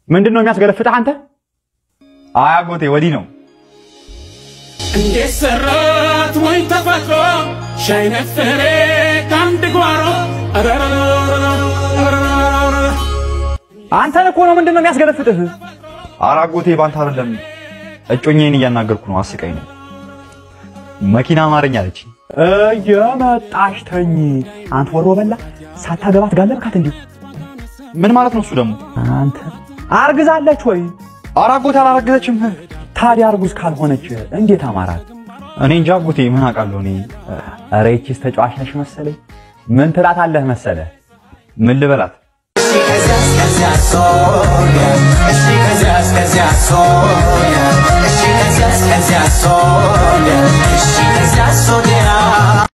ምንድን ነው የሚያስገለፍጥህ አንተ? አይ አጎቴ ወዲህ ነው። እንዴት ሰራት ወይ ተፈጥሮ ሻይ ነፈሬ ከአንድ ጓሮ አንተን እኮ ነው። ምንድን ነው የሚያስገለፍጥህ? ኧረ አጎቴ ባንተ አይደለም። እጮኛዬን እያናገርኩ ነው። አስቀኝ ነው። መኪና አማርኛ አለች። እየመጣሽ ተኝ። አንተ ወሮ በላ ሳታገባት ጋለብካት እንዲሁ። ምን ማለት ነው እሱ ደግሞ? አንተ አርግዛለች ወይ? ኧረ አጎቴ አላረገዘችም። ታዲያ እርጉዝ ካልሆነች እንዴት አማራት? እኔ እንጃ አጎቴ ምን አውቃለሁ እኔ። ኧረ ይቺስ ተጫዋች ነሽ መሰለኝ። ምን ትላታለህ መሰለህ? ምን ልበላት? ከዚያስ ከዚያ ሶያ እሺ ከዚያስ ከዚያ ሶያ እሺ ከዚያስ ከዚያ ሶያ እሺ ከዚያ ሶያ